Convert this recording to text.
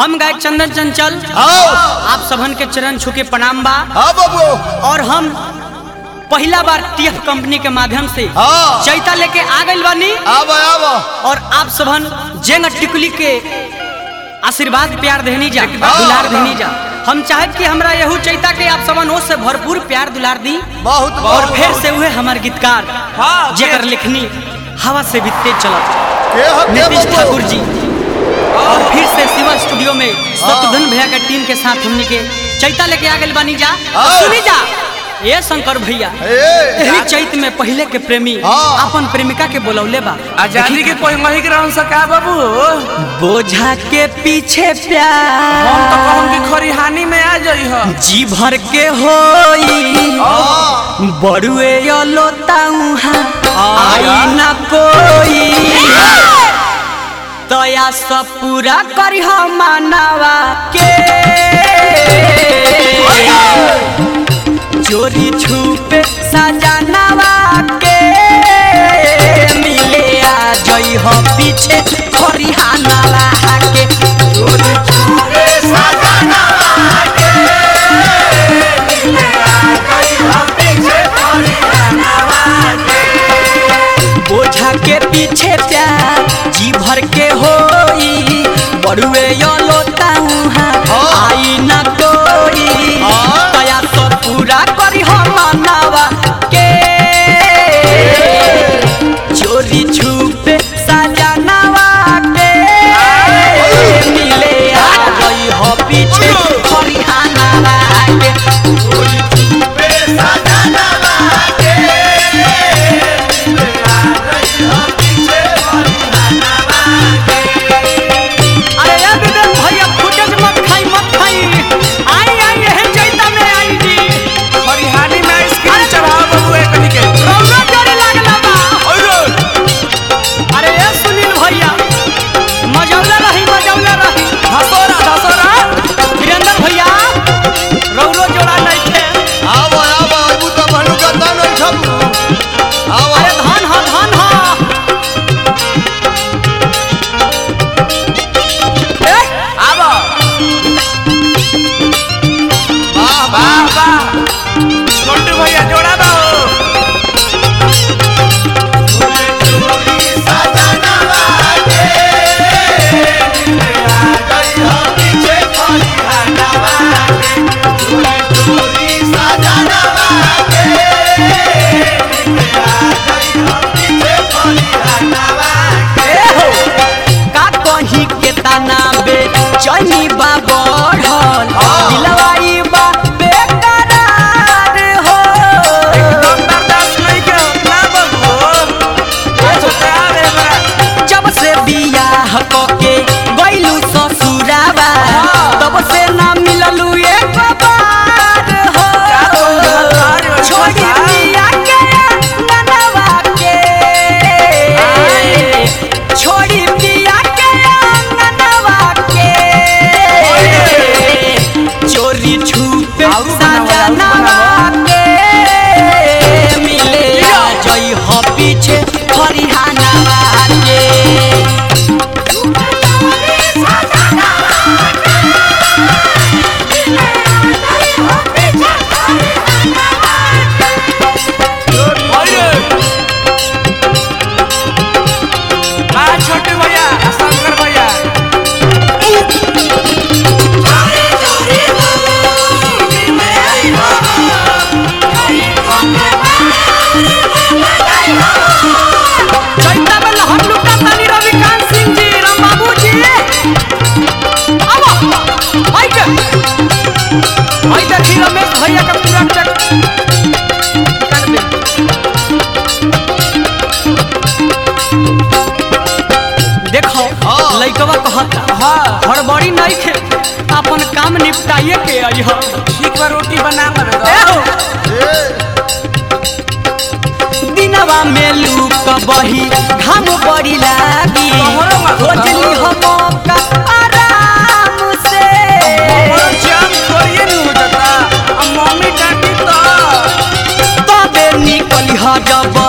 हम गायक चंदन चंचल आओ आप सबन के चरण छू के प्रणाम बा हाँ बाबू और हम पहला बार टीएफ कंपनी के माध्यम से हाँ चैता लेके आ गइल बानी आब आब और आप सबन जेंग टिकुली के आशीर्वाद प्यार देनी जा हाँ। दुलार देनी जा हम चाहत कि हमरा यहू चैता के आप सबन ओर से भरपूर प्यार दुलार दी बहुत और बहुत फिर से हुए हमार गीतकार हाँ, जेकर लिखनी हवा से भी तेज चलत के हो के नीतीश बाबू ठाकुर जी और फिर से शिवा स्टूडियो में शत्रुघ्न भैया के टीम के साथ हमनी के चैता लेके आ गइल बानी जा और हाँ। सुनी जा ये शंकर भैया ए यही चैत में पहले के प्रेमी हाँ। अपन प्रेमिका के बोलौले बा आजादी के कोई मही के रहन सका बाबू बोझा के पीछे हम तो प्यार कहूं कि खरिहानी में आ जाई ह जी भर के होई हाँ बड़ुए लोता आई ना कोई तया सब पूरा करी हम मानवा के चोरी छुपे सजनवा के मिले आ जई हो पीछे खरिहानवा के चोरी छुपे बोझा के पीछे प्यार जी भर के होई बड़ुए यो लोता आई ना कोई हाँ। तया तो पूरा करी हम मानवा के चोरी छुपे सजनवा के मिले आ गई हो पीछे खरिहानवा के अरे यार विवेक भैया फुटेज मत खाई मत खाई आई आई यही चैता में आई जी खरिहानी में आइसक्रीम चढ़ाओ बाबू एक के रौना जोरे लागला बा ओयो अरे ये सुनील भैया मजौला रही मजौला रही धसोरा धसोरा वीरेंद्र भैया रौरो जोड़ा नहीं थे आब आब आबू तो भनु का दान छब आब अरे धन हा धन हा ए, आबो वाह वाह वाह वाह छोटू भैया जोड़ा बा ए हो, का कहीं के तना बे चनी बा बढ़ल दिलवाई बा बेकरार हो एकदम बर्दाश्त नहीं के ना बाबू ए छोटा रे बड़ा जब से बियाह कके गइलू ससुरावा तब से ना मिललू एक बार हो छोड़ी बिया के ननवा के छोड़ी बिया के ननवा के चोरी छुपे सजनवा के मिले आ जई हो पीछे खरिहानवा के ओयो आ छोटू भैया आ शंकर भैया चैता में लहर लुटा तानी रविकांत सिंह जी राम बाबू जी अब आई के आई देखी रमेश भैया का पूरा चक कर दे देखो हाँ। लइकवा कहता हाँ हड़बड़ी नहीं खे अपन काम निपटाइए के आई हो ठीक बा रोटी बना मरे ए दो हो ए दिनवा में लूक बही घाम बड़ी लागी तोहरो मत खोजली हो मौका आराम से बड़ा जाम कोई नहीं हो जाता अब मम्मी डांटी तो तबे निकली ह जब